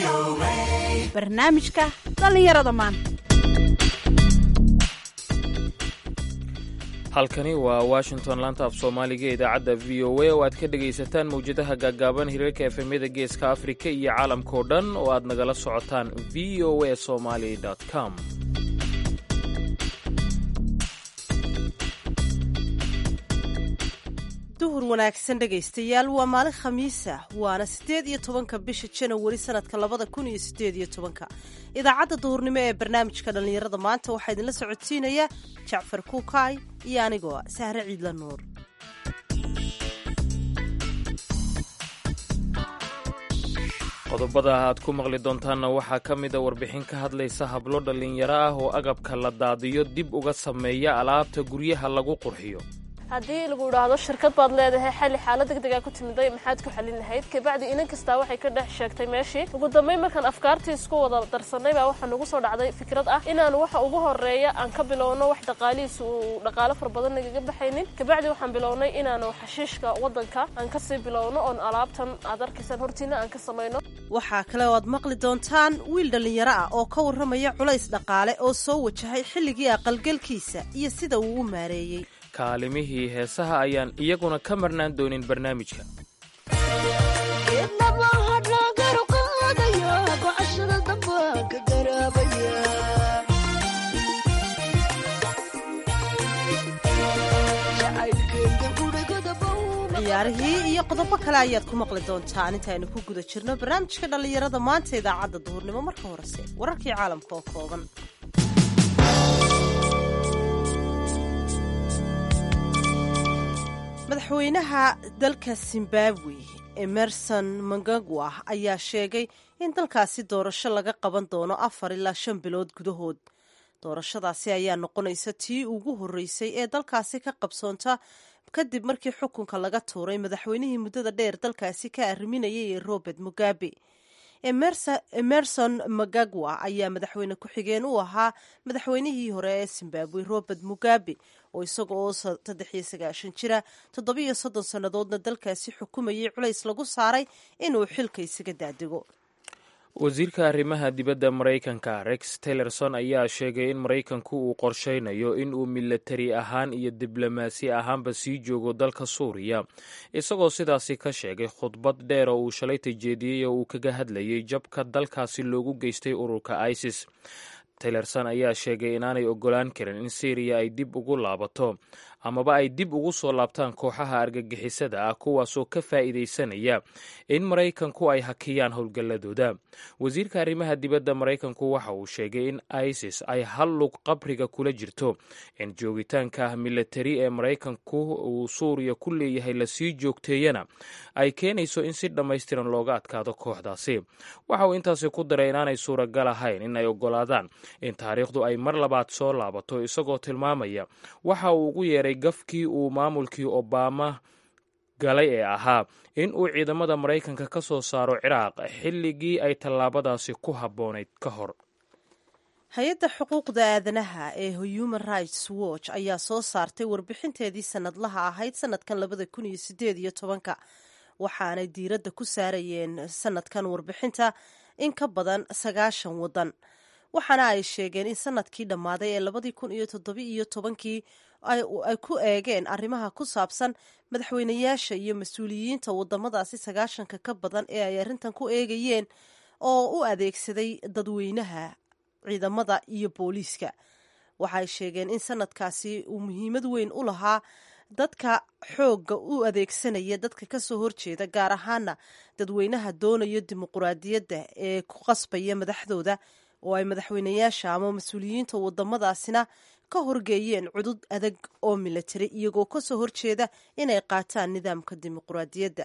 barnaamijka dhallinyarada maanta halkani waa washington laanta af soomaaliga idaacadda v o a oo aad ka dhegaysataan mawjadaha gaaggaaban hiriirka efemyada geeska afrika iyo caalamkao dhan oo aad nagala socotaan v o a somali com duhur wanaagsan dhegaystayaal waa maalin khamiisa waana siddeed iyo tobanka bisha janawari sanadka labada kun iyo siddeed iyo tobanka idaacadda duhurnimo ee barnaamijka dhallinyarada maanta waxaa idinla socodsiinaya jacfar kuukaay iyo anigoo sahre ciidla nuur qodobada aad ku maqli doontaanna waxaa ka mida warbixin ka hadlaysa hablo dhallinyaro ah oo agabka la daadiyo dib uga sameeya alaabta guryaha lagu qurxiyo haddii lagu idhaahdo shirkad baad leedahay xali xaalad degdegaa ku timiday maxaad ku xalin lahayd kabacdi inan kastaa waxay ka dhex sheegtay meeshii ugu dambeyn markaan afkaartii isku wada darsanay baa waxaa nagu soo dhacday fikrad ah inaan waxa ugu horeeya aan ka bilowno wax dhaqaalihiisa uu dhaqaalo fara badan nagaga baxaynin kabacdi waxaan bilownay inaanu xashiishka waddanka aan kasii bilowno oon alaabtan aad arkaysaan hortiina aan ka samayno waxaa kale oo aad maqli doontaan wiil dhallinyaro ah oo ka warramaya culays dhaqaale oo soo wajahay xilligii aqalgelkiisa iyo sida uu u maareeyey kaalimihii heesaha ayaan iyaguna ka marnaan doonin barnaamijka ciyaarihii iyo qodobo kale ayaad ku maqli doontaan intaaynu ku guda jirno barnaamijka dhallinyarada maanta idaacadda duhurnimo marka horese wararkii caalamka oo kooban madaxweynaha dalka zimbabwe emerson mangagwa ayaa sheegay in dalkaasi doorasho laga qaban doono afar ilaa shan bilood gudahood doorashadaasi ayaa noqonaysa tii ugu horreysay ee dalkaasi ka qabsoonta kadib markii xukunka laga tuuray madaxweynihii muddada dheer dalkaasi ka arriminayay ee robert mugabe emerson magagwa ayaa madaxweyne ku-xigeen u ahaa madaxweynihii hore ee zimbabwe robert mugabe oo isaga oo saddex iyo sagaashan jira toddobiyo soddon sannadoodna dalkaasi xukumayay culays lagu saaray inuu xilka isaga daadego wasiirka arrimaha dibadda maraykanka rex tillerson ayaa sheegay in maraykanku uu qorshaynayo in uu milatari ahaan iyo diblomaasi ahaanba sii joogo dalka suuriya isagoo sidaasi ka sheegay khudbad dheer oo uu shalay tajeediyey oo uu kaga hadlayay jabka dalkaasi loogu geystay ururka isis tillerson ayaa sheegay inaanay ogolaan karin in syriya ay dib ugu laabato amaba ay dib ugu soo laabtaan kooxaha argagixisada ah kuwaasoo ka faa'iidaysanaya in maraykanku ay hakiyaan howlgalladooda wasiirka arrimaha dibadda maraykanku waxa uu sheegay in isis ay hal lug qabriga kula jirto in joogitaanka milatari ee maraykanku uu suuriya ku leeyahay lasii joogteeyana ay keenayso in si dhammaystiran looga adkaado kooxdaasi waxa uu intaasi ku daray inaanay suuragal ahayn in ay ogolaadaan in taariikhdu ay mar labaad soo laabato isagoo tilmaamaya waxa uu ugu yeeray gafkii uu maamulkii obama galay ee ahaa in uu ciidamada maraykanka ka soo saaro ciraaq xilligii ay tallaabadaasi ku habboonayd ka hor hay-adda xuquuqda aadanaha ee human rights watch ayaa soo saartay warbixinteedii sanadlaha ahayd sanadkan labada kun iyo sideed iyo tobanka waxaanay diiradda ku saarayeen sanadkan warbixinta in ka badan sagaashan waddan waxaana ay sheegeen in sanadkii dhammaaday ee labadii kun iyo toddobi iyo tobankii ay ku eegeen arrimaha ku saabsan madaxweynayaasha iyo mas-uuliyiinta wadamadaasi sagaashanka ka badan ee ay arrintan ku eegayeen oo u adeegsaday dadweynaha ciidamada iyo booliiska waxay sheegeen in sanadkaasi uu muhiimad weyn u lahaa dadka xoogga u adeegsanaya dadka kasoo horjeeda gaar ahaana dadweynaha doonayo dimuquraadiyadda ee ku qasbaya madaxdooda oo ay madaxweynayaasha ama mas-uuliyiinta wadamadaasina ka horgeeyeen cudud adag oo milatari iyagoo kasoo horjeeda inay qaataan nidaamka dimuquraadiyadda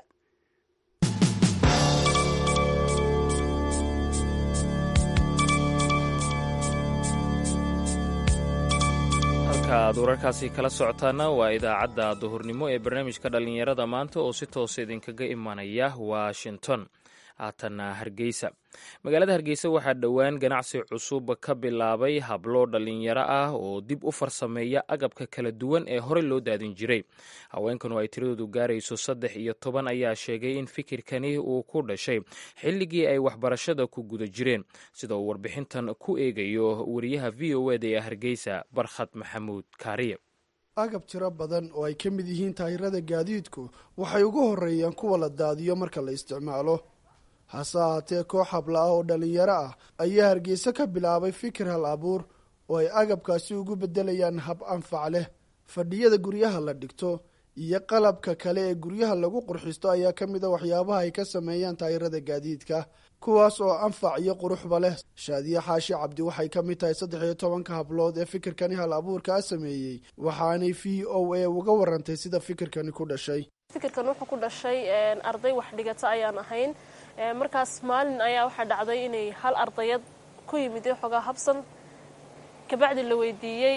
halka aad wararkaasi kala socotaana waa idaacadda duhurnimo ee barnaamijka dhallinyarada maanta oo si toosa idinkaga imanaya washington haatanna hargeysa magaalada hargeysa waxaa dhowaan ganacsi cusub ka bilaabay hablo dhallinyaro ah oo dib u farsameeya agabka kala duwan ee horey loo daadin jiray haweenkanu ay tiradoodu gaarayso saddex iyo toban ayaa sheegay in fikirkani uu ku dhashay xilligii ay waxbarashada ku guda jireen sida uu warbixintan ku eegayo wariyaha v o eda ee hargeysa barkhad maxamuud kaariye agab tiro badan oo ay ka mid yihiin taayirada gaadiidku waxay ugu horreeyaan kuwa la daadiyo marka la isticmaalo hase ahaatee koox habla ah oo dhallinyaro ah ayaa hargeysa ka bilaabay fikir hal abuur oo ay agabkaasi ugu beddelayaan hab anfac leh fadhiyada guryaha la dhigto iyo qalabka kale ee guryaha lagu qurxisto ayaa ka mid a waxyaabaha ay ka sameeyaan taayirada gaadiidka kuwaas oo anfac iyo quruxba leh shaadiye xaashi cabdi waxay ka mid tahay saddex iyo tobanka hablood ee fikirkani hal abuurkaa sameeyey waxaanay v o a uga warantay sida fikirkani ku dhashay fikirkan wuxuu ku dhashay arday wax dhigata ayaan ahayn markaas maalin ayaa waxaa dhacday inay hal ardayad ku yimid xoogaa habsan kabacdi la weydiiyey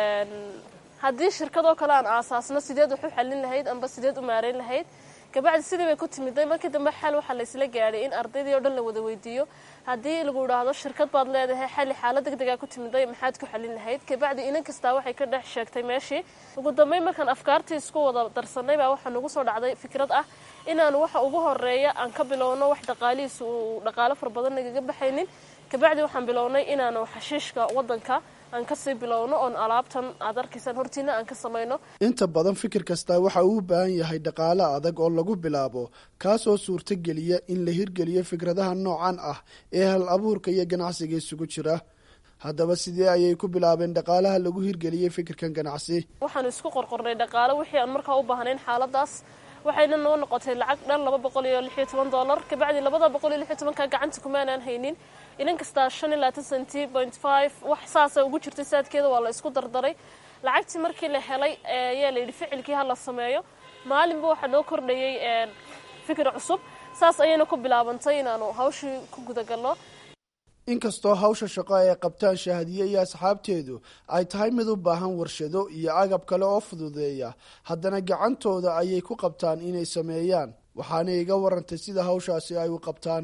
haddii shirkadoo kale aan aasaasno sideed wax u xallin lahayd amba sideed u maareyn lahayd kabacdi sidii bay ku timiday markii dambe xal waxaa laysla gaadhay in ardaydii o dhan la wada weydiiyo haddii lagu idhaahdo shirkad baad leedahay xalli xaalad deg degaa ku timiday maxaad ku xallin lahayd kabacdi inan kastaa waxay ka dhex sheegtay meeshii ugu dambeyn markaan afkaartii isku wada darsanay baa waxaa nagu soo dhacday fikrad ah inaan waxa ugu horeeya aan ka bilowno wax dhaqaalihiisa uu dhaqaalo fara badan nagaga baxaynin kabacdi waxaan bilownay inaanu xashiishka wadanka aan kasii bilowno oon alaabtan aad arkaysaan hortiina aan ka samayno inta badan fikir kastaa waxa uu u baahan yahay dhaqaale adag oo lagu bilaabo kaasoo suurtogeliya in la hirgeliyo fikradaha noocan ah ee hal abuurka iyo ganacsiga isugu jira haddaba sidee ayay ku bilaabeen dhaqaalaha lagu hirgeliyey fikirkan ganacsi waxaanu isku qorqornay dhaqaale wixii aan markaa u baahnayn xaaladaas waxayna noo noqotay lacag dhan laba boqol iyo lix iyo toban dollar kabacdi labada boqol iyo lix iyo tobanka gacanta kumaanaan haynin inan kastaa shan iyo labaatan centi point five wax saasa ugu jirtay saadkeeda waa la isku dardaray lacagtii markii la helay ayaa la yidhi ficilkii ha la sameeyo maalinba waxaa noo kordhayay fikir cusub saas ayayna ku bilaabantay inaanu hawshii ku gudagalno inkastoo hawsha shaqo ay qabtaan shahadiye iyo asxaabteedu ay tahay mid u baahan warshado iyo agab kale oo fududeeya haddana gacantooda ayay ku qabtaan inay sameeyaan waxaanay iga warantay sida hawshaasi ay u qabtaan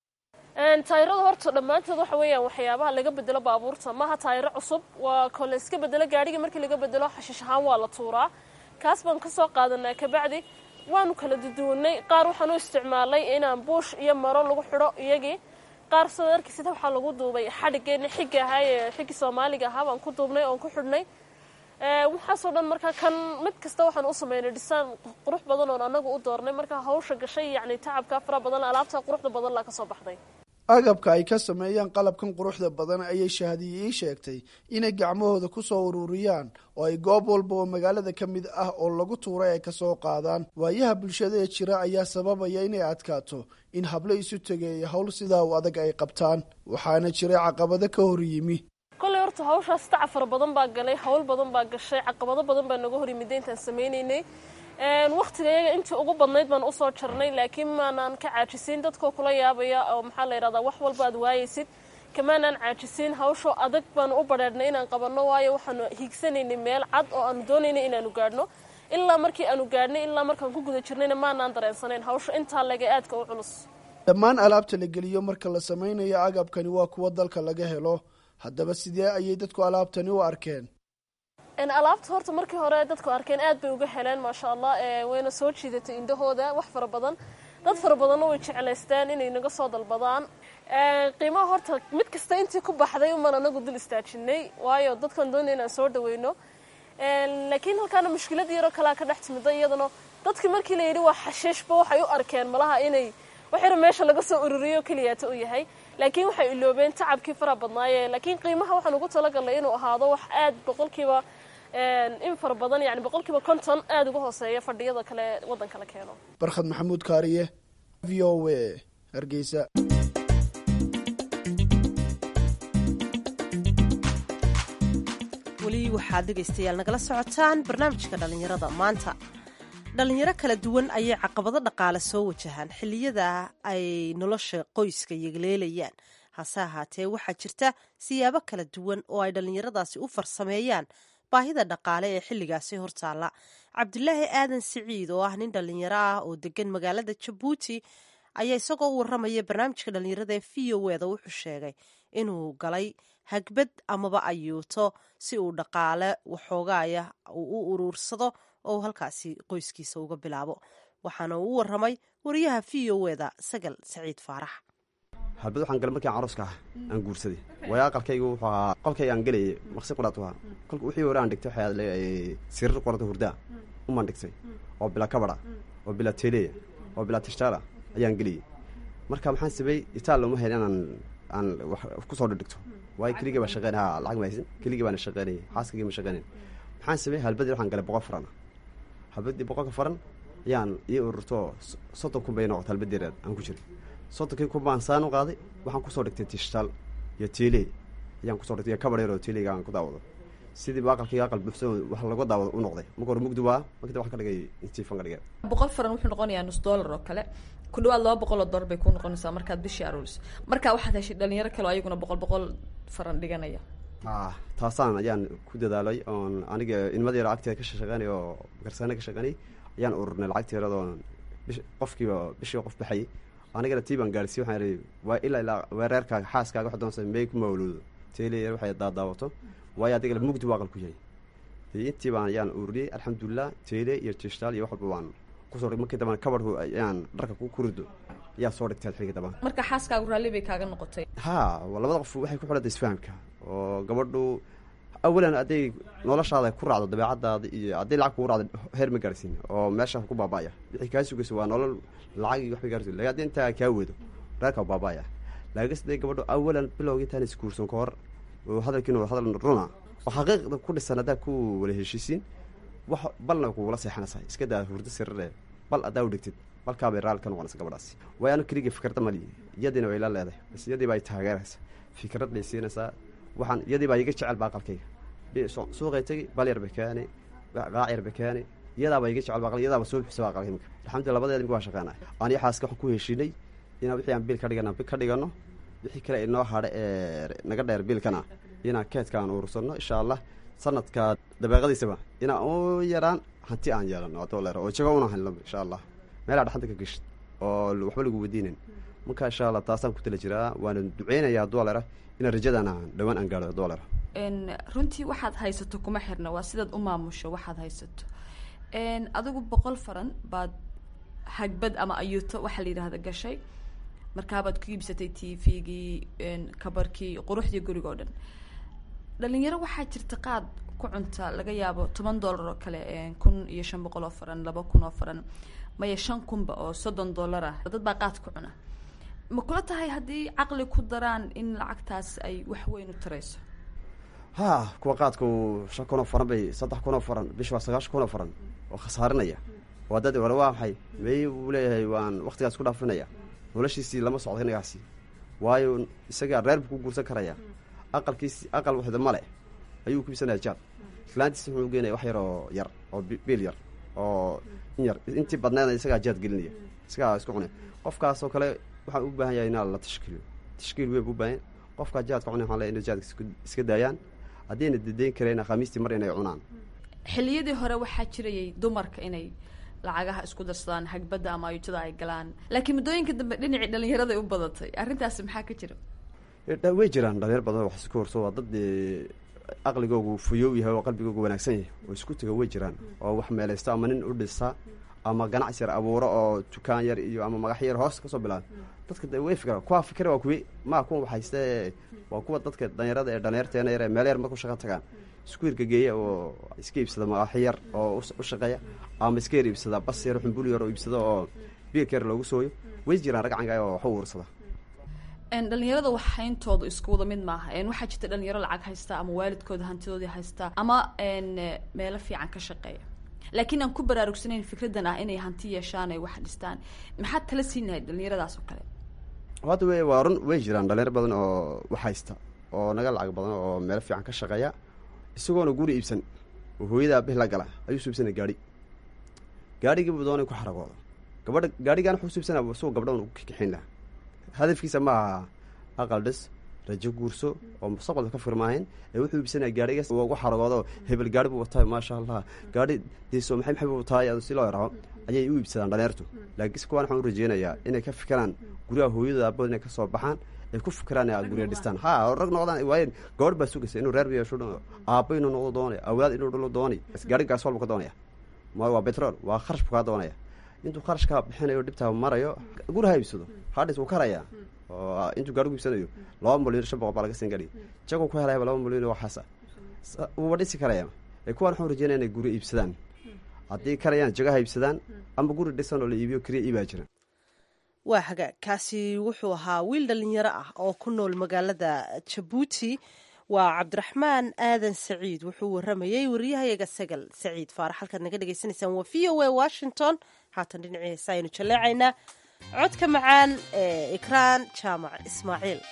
taayirada horta dhammaantood waxa weeyaan waxyaabaha laga bedelo baabuurta maaha taayiro cusub waa ko la iska bedelo gaadhiga markii laga bedelo xashiish ahaan waa la tuuraa kaas baan kasoo qaadanaa kabacdi waanu kala duduwanay qaar waxaan u isticmaalay inaan buush iyo maro lagu xidho iyagii qaar sidoo arkisid waxaa lagu duubay xadhigeena xigga ahaa ee xiggi soomaaliga ahaa baan ku duubnay oon ku xidhnay waxaasoo dhan markaa kan mid kasta waxaan u sameynay dhisaan qurux badan oon anagu u doornay markaa hawsha gashay yacni tacabka fara badan alaabta quruxda badan laa ka soo baxday agabka ay ka sameeyaan qalabkan quruxda badan ayay shahadiye ii sheegtay inay gacmahooda ku soo ururiyaan oo ay goob walba oo magaalada ka mid ah oo lagu tuuray ay kasoo qaadaan waayaha bulshada ee jira ayaa sababaya inay adkaato in hablo isu tegeeya howl sidaa u adag ay qabtaan waxaana jiray caqabado ka hor yimi kolley horta hawshaas taca fara badan baa galay hawl badan baa gashay caqabado badan baa naga hor yimida intaan sameynaynay waktiga iyaga intii ugu badnayd baan usoo jarnay laakiin maanaan ka caajisiin dadkoo kula yaabaya oo maxaa la yidhahdaa wax walba aad waayaysid kamaanaan caajisiin hawsho adag baanu u badheedhnay inaan qabanno waayo waxaanu hiigsanaynay meel cad oo aanu doonaynay inaanu gaadhno ilaa markii aanu gaadhnay ilaa markaan ku guda jirnayna maanaan dareensanayn hawsho intaa laga aadka u culus dhammaan alaabta la geliyo marka la samaynayo agabkani waa kuwa dalka laga helo haddaba sidee ayay dadku alaabtani u arkeen alaabta horta markii hore dadku arkeen aad bay uga heleen maasha allah wayna soo jiidatay indhahooda wax fara badan dad fara badanna way jeclaysteen inay naga soo dalbadaan qiimaha horta mid kasta intii ku baxday umaan anagu dul istaajinay waayo dadkan doonay inaan soo dhaweyno laakiin halkaana mushkilad yaroo kalea ka dhex timida iyadana dadkii markii la yidhi waa xashiishba waxay u arkeen malaha inay wax yar meesha laga soo ururiyo keliyaata u yahay laakiin waxay iloobeen tacabkii fara badnaaye laakiin qiimaha waxaan ugu talagalnay inuu ahaado wax aad boqolkiiba in fara badan yani boqolkiiba konton aada uga hooseeya fadhiyada kale waddanka la keeno barkhad maxamuud kaariye v o w hargeysa weli waxaad dhegaystayaal nagala socotaan barnaamijka dhallinyarada maanta dhallinyaro kala duwan ayay caqabado dhaqaale soo wajahaan xilliyada ay nolosha qoyska yegleelayaan hase ahaatee waxaa jirta siyaabo kala duwan oo ay dhallinyaradaasi u farsameeyaan baahida dhaqaale ee xilligaasi hortaalla cabdulaahi aadan siciid oo ah nin dhallinyaro ah oo degan magaalada jabuuti ayaa isagoo u warramaya barnaamijka dhallinyarada ee v o eda wuxuu sheegay inuu galay hagbad amaba ayuuto si uu dhaqaale waxoogaaya uu u uruursado oo uu halkaasi qoyskiisa uga bilaabo waxaana uu u warramay wariyaha v o eda sagal saciid faarax halbad waxaan galay markian caruska ah aan guursaday waayo aqalkaygu wuxuu ahaa qolkayga aan gelayay maqsi quraat ahaa kolka wixii hore aan dhigtay waxay leeyahay sirir qorata hurdaa umaan dhigtay oo bila kabada oo bila teleya oo bila tishtaala ayaan geliyey marka maxaan sameeyey itaal uma hayn inaan aan wax kusoo dhigto waayo keligii baa shaqeyn ha lacag ma haysan keligii baana shaqeynayay xaaskagii ma shaqeynayn maxaan sameeyey halbadii waxaan galay boqol faran halbadii boqolka faran ayaan ii ururto soddon kun bay noqota halbadeereed aan ku jiray soddonkii kun baan saan u qaaday waxaan kusoo dhigtay tishtaal iyo teeley ayaan kusoo dhigtay iyo kabadheer oo teeleyga aan ku daawado sidiiba aqalkayga aqal buuxsan wax laga daawado u noqday marka hore mugdi waa markii waxaan ka dhigay intifan ka dhigay boqol faran wuxuu noqonayaa nus dollar oo kale ku dhawaad laba boqol oo dollar bay ku noqonaysaa markaad bishii aruuriso marka waxaad heshay dhalinyaro kale oo ayaguna boqol boqol faran dhiganaya ah taasaan ayaan ku dadaalay oon aniga ilmada yaro agteeda ka shaqeynay oo garsaane ka shaqeynay ayaan ururnay lacagteeradoo bish qofkiiba bishiiba qof baxayay anigana tii baan gaarsiiy waxaan ihi waa ilaa ilaa weereerkaaga xaaskaaga wax doonsa may ku mawluudo teeley waxay daadaawato waayo adigala mugdi waa aqal ku yahay dee intii baan ayaan ururiyey alxamdulilah teele iyo tishtaal iyo wax walba waan kusoo markii dambana kabadhku ayaan dharka ku kurido ayaa soo dhigtay xiligi dambana marka xaaskaagu raalli bay kaaga noqotay ha labada qof waxay ku xidhanta isfahamka oo gabadhu awalan hadday noloshaada ku raacdo dabeecadaada iyo hadday lacag kugu raacdo heer ma gaarsiin oo meesha ku baaba'aya wixii kaa sugaysa waa nolol lacag iyo waxba gaarsiin lakin haddii intaa kaa wedo reerka baaba'aya laakiin sidee gabadhu awalan bilowga intaan isguursan ka hor oo hadalkiina hadal runa oo xaqiiqda ku dhisan haddaa ku wala heshiisiin wax balna kugula seexanaysaa iska daa hurdo sirare bal haddaa u dhigtid balkaabay raalli ka noqonaysa gabadhaasi waayo anu keligii fikradda mali iyadiina way la leedahay bas iyadii baa ay taageeraysa fikrad bay siinaysaa waxaan iyadii baa iga jecel ba aqalkayga suuqay tegi bal yar bay keeni qaac yar bay keeni iyadaaba iga jecel ba iyadaaba soo bixisa aqalka imika alxamdulillah labadeeda imika waa shaqeynaya aniyo xaaska waxaan ku heshiinay inaan wixii aan biil ka dhigana ka dhigano wixii kale inoo hadha ee naga dheer biilkana inaan keedka aan urursano insha allah sanadka dabeeqadiisaba inaan u yaraan hanti aan yeelano adooleer oo jago una hanlo insha allah meelaa dhaxanta ka geshid oo waxba lagu weydiinayn marka insha allah taasaan ku tala jiraa waana duceynaya dooleera inaan rajadana dhawaan aan gaadho dooleera runtii waxaad haysato kuma xirna waa sidaad u maamusho waxaad haysato adigu boqol faran baad hagbad ama ayuuto waxaa la yidhaahda gashay markaabaad ku iibsatay t v-gii kabarkii quruxdii guriga oo dhan dhalinyaro waxaa jirta qaad ku cunta laga yaabo toban dollar oo kale kun iyo shan boqol oo faran laba kun oo faran maya shan kunba oo soddon dollar ah dad baa qaad ku cuna ma kula tahay haddii caqli ku daraan in lacagtaas ay wax weyn u tarayso ha kuwa qaadku shan kun oo faran bay saddex kun oo faran bish waa sagaashan kun oo faran oo khasaarinaya waa dad wala waa maxay may uu leeyahay waan waktigaas ku dhaafinaya noloshiisii lama socdo inagaasi waayo isagaa reer buu ku guursan karaya aqalkiisi aqal waxda male ayuu ku iibsanaya jaad islaantiisa wuxuu geenaya wax yar oo yar oo biil yar oo in yar intii badneedna isagaa jaad gelinaya isagaa isku cunay qofkaas oo kale waxaan u baahan yahay inaa la tashkiiliyo tashkiil weyn bu ubaahan qofkaa jaadka cunay waxaan leeyahay inay jaadka iska daayaan haddayna dedeyn karayna khamiistii mar inay cunaan xilliyadii hore waxaa jirayay dumarka inay lacagaha isku darsadaan hagbadda ama ayuutada ay galaan laakiin muddooyinka dambe dhinacii dhalinyarada u badatay arrintaasi maxaa ka jira way jiraan dhalinyar badan wax isku horso waa dad aqligoogu fuyow yahay oo qalbigoogu wanaagsan yahay oo isku taga way jiraan oo wax meelaysta ama nin u dhisa ama ganacsi yar abuuro oo dukaan yar iyo ama magax yar hoos kasoo bilaaba dadka de way fikra kuwa fikra waa kuwi maa kuwa waxayste waa kuwa dadka dhalinyarada ee dhalinyarteena yar ee meel yar marku shaqa tagaan isku hirgageeya oo iska iibsada magax yar oo u shaqeeya ama iska yar iibsada bas yar xumbul yar oo iibsada oo biilka yar loogu sooyo way jiraan rag canga oo wax u uursada dhalinyarada waxayntoodu isku wada mid maaha waxaa jirta dhalinyaro lacag haysta ama waalidkooda hantidoodii haysta ama meelo fiican ka shaqeeya laakiin aan ku baraarugsanayn fikraddan ah inay hanti yeeshaan ay wax dhistaan maxaad tala siinahay dhalinyaradaas oo kale hadda w waa run way jiraan dhalinyar badan oo wax haysta oo naga lacag badan oo meelo fiican ka shaqeeya isagoona guri iibsan oo hooyada aabih la gala ayuu suubsanay gaadhi gaadhigiibu doonay ku xaragooda gabadha gaadhigaan wuxuu suubsanaa isagoo gabdhaun ugu kikixin laha hadafkiisa ma aha aqal dhis rajo guurso oo mustaqbalka ka firmaahayn ee wuxuu iibsanaya gaadhigaas ugu xaragoodo hebel gaari buu wataa maasha allah gaadhi diso maxay maxay buu tahay si loo yaraho ayay u iibsadaan dhalinyartu laakiinse kuwaan waxaan u rajeynayaa inay ka fikiraan guryaha hooyadooda aabahood inay kasoo baxaan ay ku fikiraan inay gurya dhistaan ha rag noqdaan waayeen gabadh baa sugaysa inuu reer yeesho aabbo inuu noqdo doonaya awlaad inuu dhalo doonay gaari gaas walba ka doonaya ma waa betrol waa kharash buu kaa doonaya intuu kharashkaa bixinayo dhibtaa marayo guri ha iibsado hadhis wuu karayaa oo intuu gaarigu iibsanayo laba milyan shan boqol baa laga siin gari jaguu ku helayaba laba milyan waxaasa wuuba dhisi karaya ee kuwaan waxaan rajeynaya inay guri iibsadaan haddii karayaan jagaha iibsadaan ama guri dhisan oo la iibiyo keliya iibaa jira waa hagaag kaasi wuxuu ahaa wiil dhalinyaro ah oo ku nool magaalada jabuuti waa cabdiraxmaan aadan saciid wuxuu waramayey wariyahayaga sagal saciid faarax halkaad naga dhagaysanaysaan waa v o a washington haatan dhinacii heesa aynu jaleecaynaa codka macaan ee ikraan jaamac ismaaciil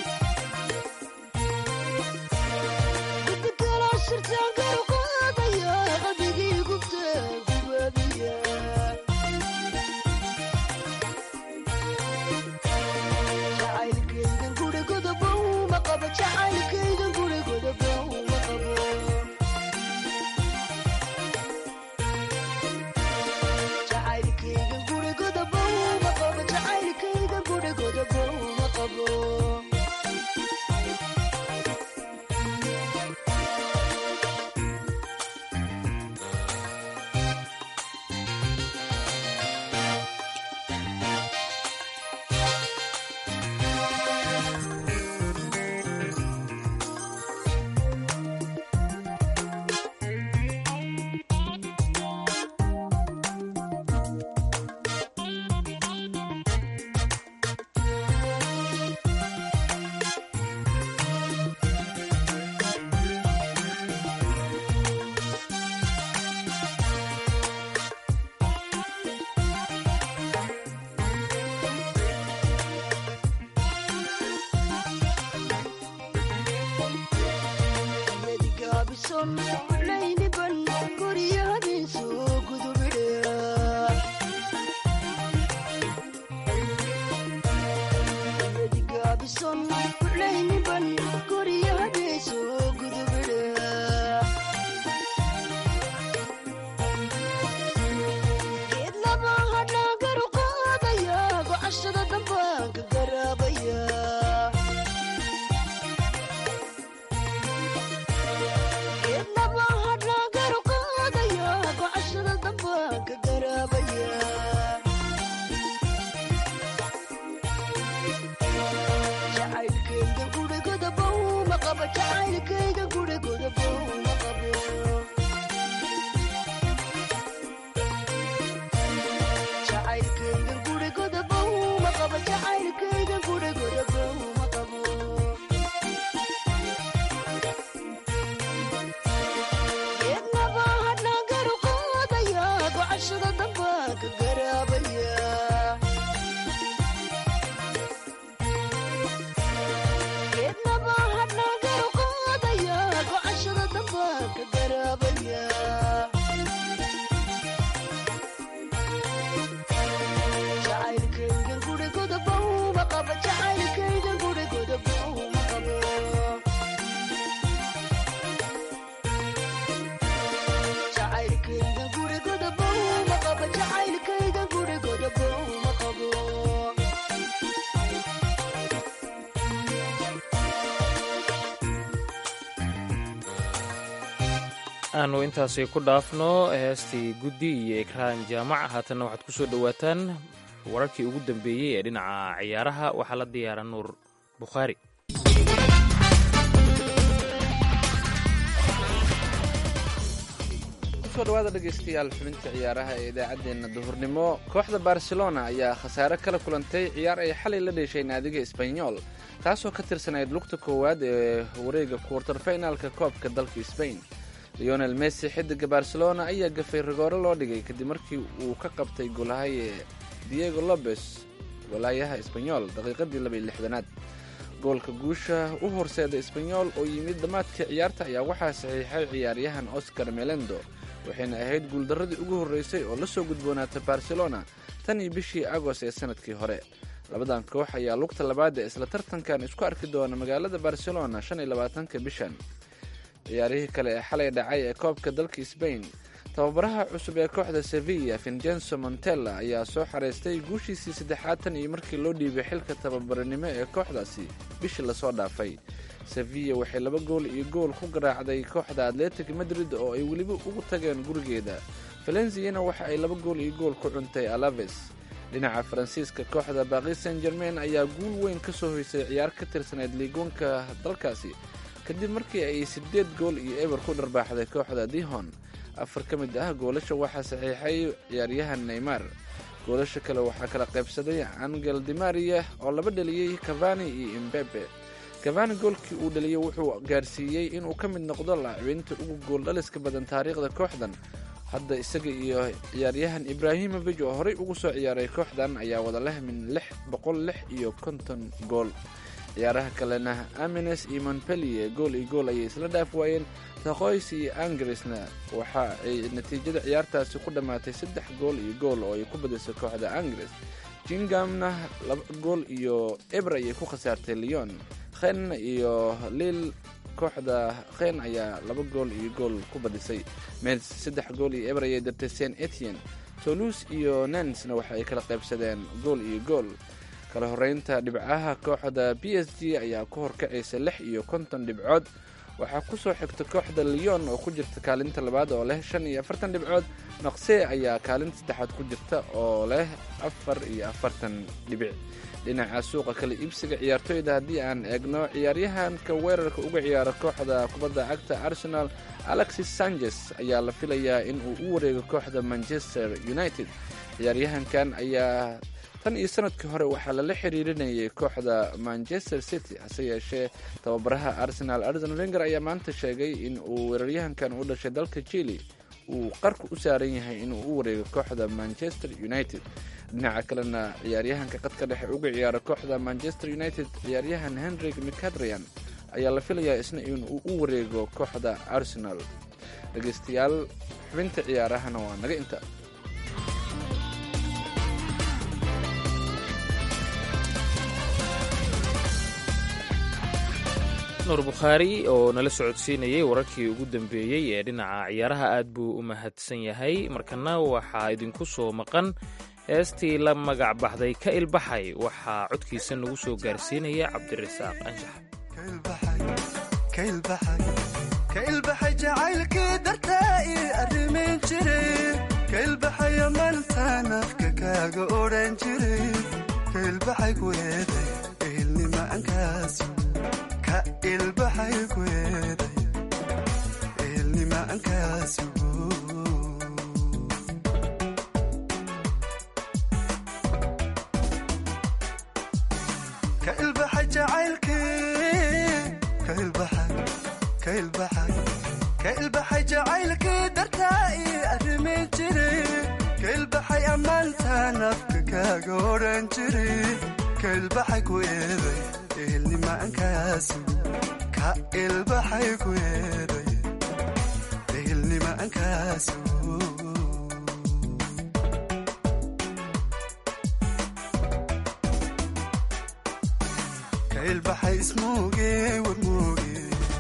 Shirtaan garu qaadaya aanu intaasi ku dhaafno heestii guddi iyo ikraan jaamac haatanna waxaad ku soo dhowaataan wararkii ugu dambeeyey ee dhinaca ciyaaraha waxaa la diyaara nuur bukhaari kusoo dhawaada dhegaystayaal xubinta ciyaaraha ee idaacaddeenna duhurnimo kooxda barcelona ayaa khasaare kala kulantay ciyaar ay xalay la dheeshay naadiga sbanyol taasoo ka tirsanayd lugta koowaad ee wareega kuwartar finaalka koobka dalka sbain leonel messi xidiga barcelona ayaa gafay rigooro loo dhigay kadib markii uu ka qabtay golahaye diego lobes golaayaha sbanyol daqiiqadii labaiy lixdanaad goolka guusha u horseeda sbanyol oo yimid dhammaadka ciyaarta ayaa waxaa saxiixay ciyaaryahan oscar melendo waxayna ahayd guuldarradii ugu horreysay oo la soo gudboonaata barcelona tan iyo bishii agoost ee sanadkii hore labadan koox ayaa lugta labaad ee isla tartankan isku arki doona magaalada barcelona shan iyo labaatanka bishan ciyaarihii kale ee xalay dhacay ee koobka dalka sbain tababaraha cusub ee kooxda sevilla vincenzo montella ayaa soo xareystay guushiisii saddexaad tan iyo markii loo dhiibay xilka tababaranimo ee kooxdaasi bishii lasoo dhaafay sevilla waxay laba gool iyo gool ku garaacday kooxda atletic madrid oo ay weliba ugu tageen gurigeeda valenziyana waxa ay laba gool iyo gool ku cuntay alaves dhinaca faransiiska kooxda baaqi san germain ayaa guul weyn ka soo hoysay ciyaar ka tirsanayd liigoonka dalkaasi kadib markii ay siddeed gool iyo eber ku dharbaaxday kooxda dihon afar ka mid ah goolasha waxaa saxiixay ciyaaryahan neymar goolasha kale waxaa kala qaybsaday angel dimaria oo laba dheliyey cavani iyo imbebe cavani goolkii uu dhaliyey wuxuu gaarsiiyey inuu ka mid noqdo laacibiinta ugu gooldhaliska badan taariikhda kooxdan hadda isaga iyo ciyaaryahan ibraahimovic oo horey ugu soo ciyaaray kooxdan ayaa wada leh min lix boqol lix iyo konton gool ciyaaraha kalena amines iyo montpellier gool iyo gool ayay isla dhaaf waayeen taqoys iyo angrisna waxa ay natiijada ciyaartaasi ku dhammaatay saddex gool iyo gool oo ay ku badisay kooxda angris jingamna laba gool iyo eber ayay ku khasaartay leon khen iyo lil kooxda khen ayaa laba gool iyo gool ku badisay mels saddex gool iyo eber ayay dirtay saint etienne toulouse iyo nansna waxa ay kala qaybsadeen gool iyo gool kala horeynta dhibcaha kooxda b s g ayaa ku horkacaysa lix iyo konton dhibcood waxaa ku soo xigta kooxda leon oo ku jirta kaalinta labaad oo leh shan iyo afartan dhibcood naqse ayaa kaalinta saddexaad ku jirta oo leh afar iyo afartan dhibic dhinaca suuqa kala iibsiga ciyaartoyda haddii aan eegno ciyaaryahanka weerarka uga ciyaara kooxda kubadda cagta arsenal alexis sanchez ayaa la filayaa in uu u wareego kooxda manchester united ciyaaryahankan ayaa tan iyo sanadkii hore waxaa lala xiriirinayay kooxda manchester city hase yeeshee tababaraha arsenal arsen venger ayaa maanta sheegay in uu weeraryahankan u dhashay dalka chile uu qarka u saaran yahay inuu u wareego kooxda manchester united dhinaca kalena ciyaaryahanka qadka dhexe uga ciyaara kooxda manchester united ciyaaryahan henrik mcadrian ayaa la filayaa isna inuu u wareego kooxda arsenal dhegeystayaal xubinta ciyaarahana waa naga inta nuur bukhaari oo nala socodsiinayay wararkii ugu dambeeyey ee dhinaca ciyaaraha aad buu u mahadsan yahay markana waxaa idinku soo maqan heestii la magac baxday ka ilbaxay waxaa codkiisa nagu soo gaarsiinaya cabdirasaaq anshax kailbaxay jacaylkii dartaa ii arrimayn jiray kailbaxaya maltaan afka kaaga odhan jiray kailbaxay ku eeday ehelnimaankaas ka ilbaxay ku eeday ehelnimaankaas ka ilbaxay jacaylkii ka ilbaxay ka ilbaxay jacaylkii dartaa ii arrimayn jiray ka ilbaxay ammaantaan afka kaaga odhan jiray ka ilbaxay ku eeday ehelnimaankaas ka ilbaxay ku eeday ehelnimaankaas ka ilbaxay ismuuge warmuuge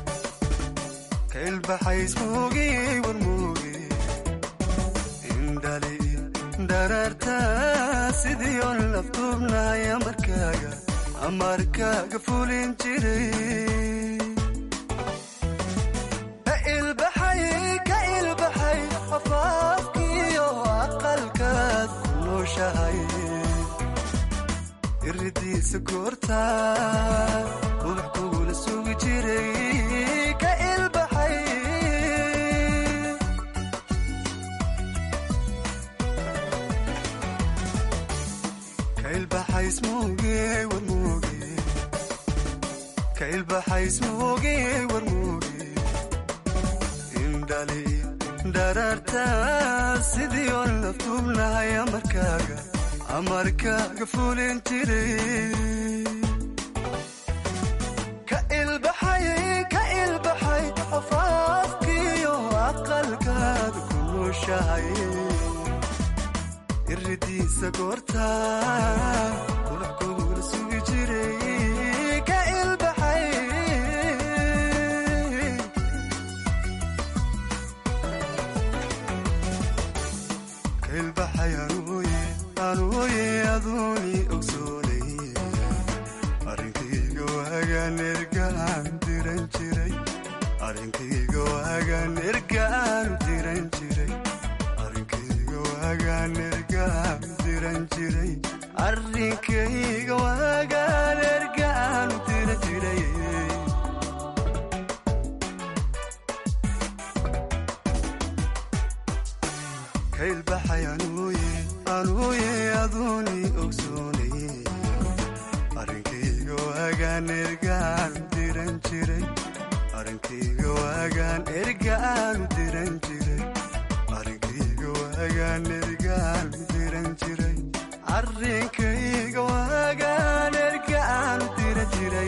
kailbaxaysmuugi warmuugi indhali dhararta sidii on laftuubnaya markaaga amarkaaga fulin jiray ka ilbaxay ka irridiisa goorta ubax kugula sugi jiray ka ilbaxay ka ilbaxay ismooge war mooge ka ilbaxay ismooge war mooge indhali dhararta sidii oo laftuubnahay amarkaaga amarkaaga fulin jiray ka ilbaxay ka ilbaxay afaafkiyo aqalkaada ku nooshahay iridiisa goorta ubax kugula sugi jiray ka ilbaxay ka ilbaxay anuuye anuuye aduuni ogsoonay arrinkayga waagaan ergaan diran jiray arrinkayga waagaan ergaan diran jiray arrinkayga waagaan ergaan diran jiray arrinkayga waagaan ergaan diran jiray ka ilbaxay anuuye anuuye aduuni ogsoonay arrinkayga waagaan ergaan diran jiray arrinkayga waagaan ergaan diran jiray arrinkayga waagaan ergaan diran jiray arrinkayga waagaan ergaan diran jiray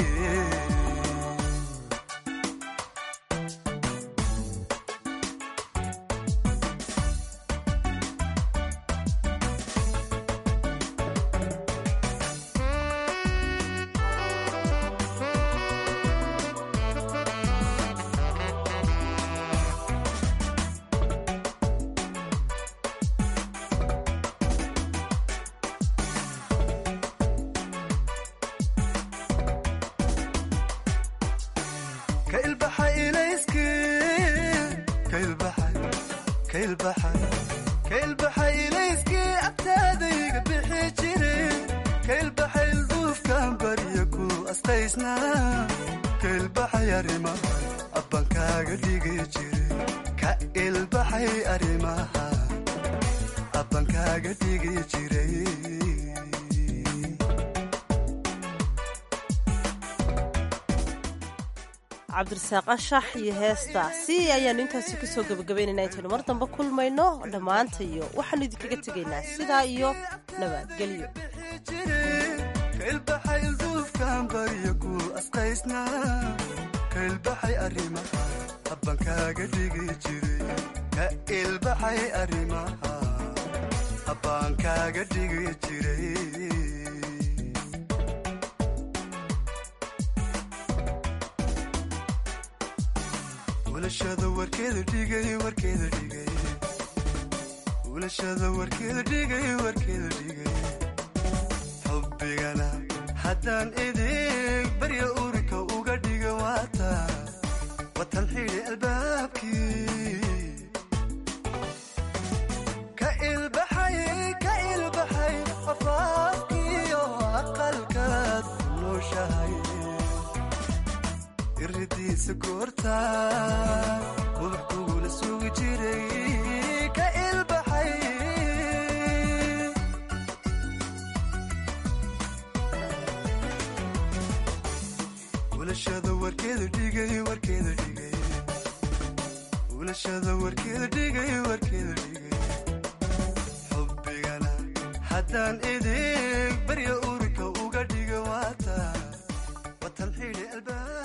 ka ilbaxay ilayski ka ilbaxay ka ilbaxay ka ilbaxay ilayski agtaadayga bixi jire ka ilbaxay ilduufkan barya ku astaysnaa ka ilbaxay arrimaha abbankaaga dhigi jire ka ilbaxay arrimaha abbankaaga dhigi jiray cabdirasaaq ashax iyo heestaasi ayaanu intaasi kasoo gebagabaynaynaa intaynu mar dambe kulmayno dhammaanta iyo waxaanu idinkaga tegaynaa sidaa iyo nabadgelyo ka ilbaxay ilduufkan barya ku asqaysnaa ka ilbaxay arrimaha abbankaaga dhigi jiray ka ilbaxay arrimaha abbaankaaga dhigi jiray ulashada warkeeda dhigay warkeeda dhigay ulashada warkeeda dhigay warkeeda dhigay xubbigana haddaan idig barya urika uga dhiga waata watan xidhi albaabkii ka ilbaxay ka ilbaxay afaafkiyo aqalkaad ku nooshahay iridiisa goorta ubax kugula sugi jiray ka ilbaxay ulashada warkeeda dhigay warkeeda dhigay ulashada warkeeda dhigay warkeeda dhigay xubbigana haddaan idig barya urika uga dhiga waata watan xidhi albaab